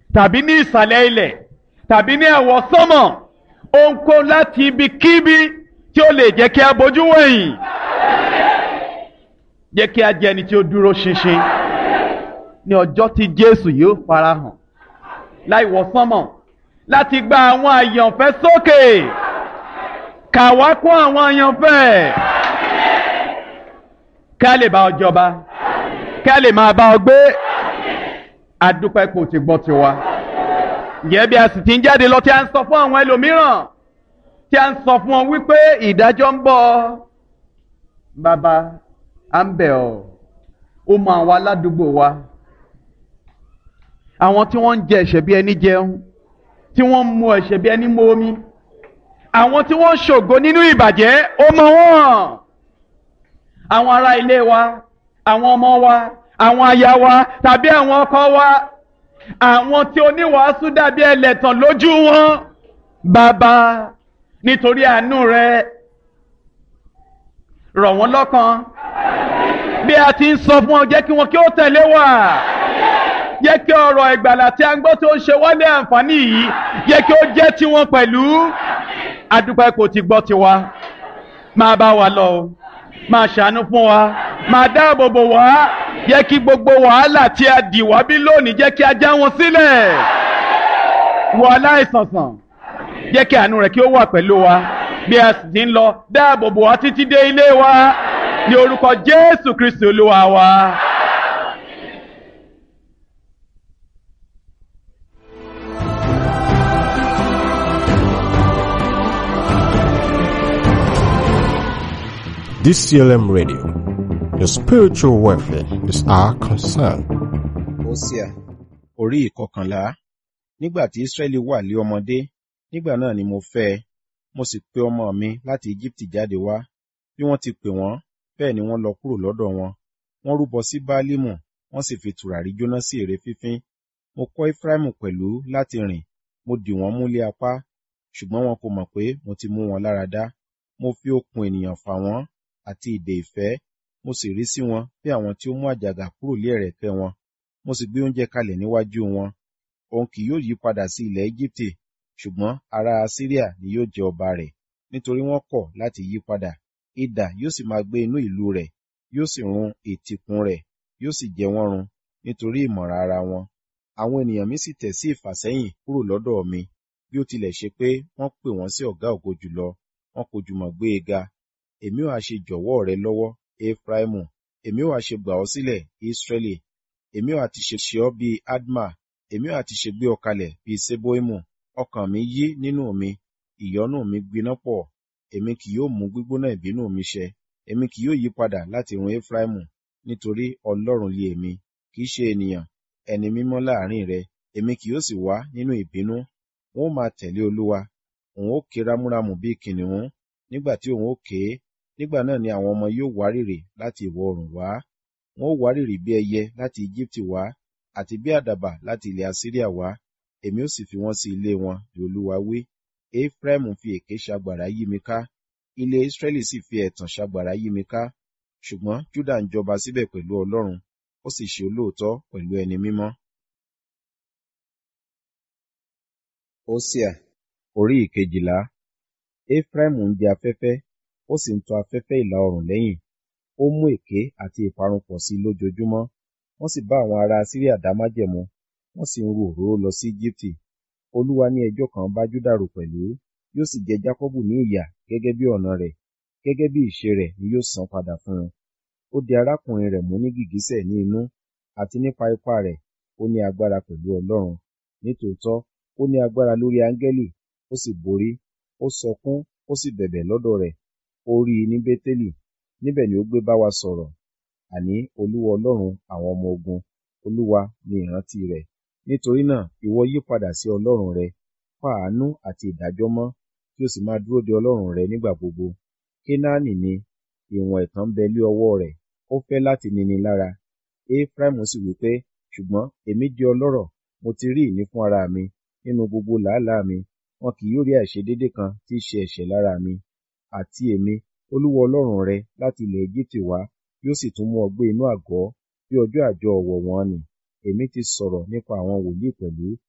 tàbí ní ìsàlẹ̀ ilẹ̀ tàbí ní ẹ̀wọ̀ sánmọ̀ ohunkóhun láti ibikíbi tí ó lè jẹ́ kí a bójú wẹ̀yìn jẹ́ kí a jẹ́ ẹni tí ó dúró ṣinṣin ní ọjọ́ tí Jésù yóò farahàn láì wọ sánmọ̀ láti gba àwọn àyànfẹ́ sókè kà wá kún àwọn àyànfẹ́ ká lè bá ọ jọba ká lè máa bá ọ gbé adúpẹ́ kò ti gbọ́ tiwa ǹjẹ́ bí a sì ti ń jáde lọ tí a ń sọ fún àwọn ẹlòmíràn tí a ń sọ fún wọn wípé ìdájọ́ ń bọ̀ bàbá à ń bẹ̀ ọ́ ó mọ àwọn aládùúgbò wa àwọn tí wọ́n ń jẹ ẹ̀ṣẹ̀ bí ẹni jẹun tí wọ́n ń mu ẹ̀ṣẹ̀ bí ẹni mu omi àwọn tí wọ́n ń ṣògo nínú ìbàjẹ́ ó mọ wọ́n àwọn ará ilé wa àwọn ọmọ wa àwọn aya wa tàbí àwọn ọkọ wa àwọn tí oníwàásù dàbí ẹlẹ́tàn lójú wọn bàbá nítorí àánú rẹ rọ̀ wọ́n lọ́kàn bí a ti ń sọ fún ọ jẹ́ kí wọn kí ó tẹ̀lé wa jẹ́ kí ọ̀rọ̀ ìgbàlà tí a ń gbọ́ tó ń ṣe wálé àǹfààní yìí jẹ́ kí ó jẹ́ tiwọn pẹ̀lú adúpẹ́ kò ti gbọ́ tiwa máa bá wa lọ o máa ṣàánú fún wa máa dáàbò bò wá jẹ́ kí gbogbo wàhálà tí a dì wá bí lónìí jẹ́ kí a já wọn sílẹ̀ wọ aláìsànsàn jẹ́ kí àánú rẹ̀ kí ó wà pẹ̀lú wa bí a sì ti ń lọ dáàbò bò wá títí dé ilé wa ní orúkọ Jésù Kristi Olúwa wa. DCLM Radio. Your spiritual welfare is our concern. Hosea orí ìkọkànlá nígbà tí Ísírẹ́lì wà lé ọmọdé nígbà náà ni mo fẹ́ ẹ mo sì pe ọmọ mi láti Íjíbítì jáde wá bí wọ́n ti pè wọ́n bẹ́ẹ̀ ni wọ́n lọ kúrò lọ́dọ̀ wọn wọ́n rúbọ sí Báálímù wọ́n sì fi tùràrí jóná sí ère fífín mo kọ́ Éfráímù pẹ̀lú láti rìn mo dì wọ́n mú lé apá ṣùgbọ́n wọn kò mọ̀ pé mo ti mú wọn lára dá mo fi okùn ènìyàn fà wọ́n àti ìdè ìfẹ́ mo sì rí sí wọn bí àwọn tí ó mú àjàgà kúrò lé ẹ̀rẹ̀kẹ́ wọn mo sì gbé oúnjẹ kalẹ̀ níwájú wọn òun kì yóò yí padà sí ilẹ̀ Íjíbítì ṣùgbọ́n ará Asíríà ni yóò jẹ ọba rẹ̀ nítorí wọ́n kọ̀ láti yí padà idà yóò sì máa gbé inú ìlú rẹ̀ yóò sì run ìtìkùn rẹ̀ yóò sì jẹ wọ́n run nítorí ìmọ̀ràn ara wọn àwọn ènìyàn mi sì tẹ̀ sí ìfàsẹ́yìn kúrò lọ́dọ̀ mi bí ó tilẹ̀ ṣe pé wọ́n pè wọ́n sí ọ̀gá ògo jùlọ wọn kò jùmọ̀ gbé e ga èmi ò ha ṣe jọ̀wọ́ rẹ lọ́wọ́ Efraimu èmi ò ha ṣe gbà ọ́ sílẹ̀ Israẹli èmi ò ha ti ṣe ṣe ọ́ bíi Adma èmi ò ha ti ṣe gbé ọ kalẹ̀ bíi Seboimu ọkàn mi yí nínú mi ìyọ́nú mi gbiná pọ̀ èmi kì yóò mú gbígbóná ìbínú mi ṣẹ èmi kì yóò yí padà láti run Efraimu nítorí Ọlọ́run lé èmi kì í ṣe ènìyàn ẹni mímọ́ láàrin rẹ èmi kì yóò sì wá nínú ìbínú wọn ó máa tẹ̀lé Olúwa òun ó ké rámúrámù bíi kìnìún nígbà tí òun ó ké nígbà náà ni àwọn ọmọ yóò wárìrì láti ìwọ̀ oòrùn wá wọn ó wárìrì bí ẹyẹ láti Íjíbítì wá àti bí àdàbà láti ilẹ̀ Asíríà wá èmi ó sì fi wọ́n sí ilé wọn ní Olúwa wí Ephraim fi èké ṣagbàrá yí mi ká ilé Israẹli sì fi ẹ̀tàn ṣagbàrá yí mi ká ṣùgbọ́n Júdà ń jọba síbẹ̀ pẹ̀lú Ọlọ́run ó sì ṣe olóòótọ́ pẹ̀lú ẹni mímọ́. Hosea orí ìkejìlá Ephraim ń jẹ afẹ́fẹ́ ó sì ń tọ afẹ́fẹ́ ìlà oòrùn lẹ́yìn ó mú èké àti ìparun pọ̀ sí i lójoojúmọ́ wọ́n sì bá àwọn ará Síríà dá májẹ̀mú wọ́n sì ń ru òróró lọ sí Íjíbítì Olúwa ní ẹjọ́ kan bá Júdà rò pẹ̀lú yóò sì jẹ Jákọ́bù ní ìyà gẹ́gẹ́ bí ọ̀nà rẹ̀ gẹ́gẹ́ bí ìṣe rẹ̀ ni yóò san padà fún un ó di arákùnrin rẹ̀ mú ní gìgísẹ̀ ní inú àti nípa ipá rẹ̀ ó ní agbára pẹ̀lú Ọlọ́run nítòótọ́ ó ní agbára lórí áńgẹ́lì ó sì borí ó sọkún ó sì bẹ̀bẹ̀ lọ́dọ̀ rẹ̀ ó rí i ní Bétélì níbẹ̀ ni ó gbé bá wa sọ̀rọ̀ àní Olúwa Ọlọ́run àwọn ọmọ ogun Olúwa ni ìrántí rẹ̀ nítorí náà ìwọ yí padà sí Ọlọ́run rẹ pa àánú àti ìdájọ́ mọ́ kí o sì máa dúró de Ọlọ́run rẹ nígbà gbogbo Kénáánì ni ìwọ̀n ẹ̀tàn bẹ lé ọwọ́ rẹ̀ ó fẹ́ láti nini lára Ephraim sì wí pé ṣùgbọ́n èmi di ọlọ́rọ̀ mo ti rí ìní fún ara mi nínú gbogbo làálàá mi wọn kì yóò rí àìṣedédé kan tí í ṣe ẹ̀ṣẹ̀ lára mi àti èmi Olúwa Ọlọ́run rẹ láti ilẹ̀ Égíptì wá yóò sì tún mú ọ gbé inú àgọ́ bí ọjọ́ àjọ ọ̀wọ̀ wọn nì èmi ti sọ̀rọ̀ nípa àwọn wòlíì pẹ̀lú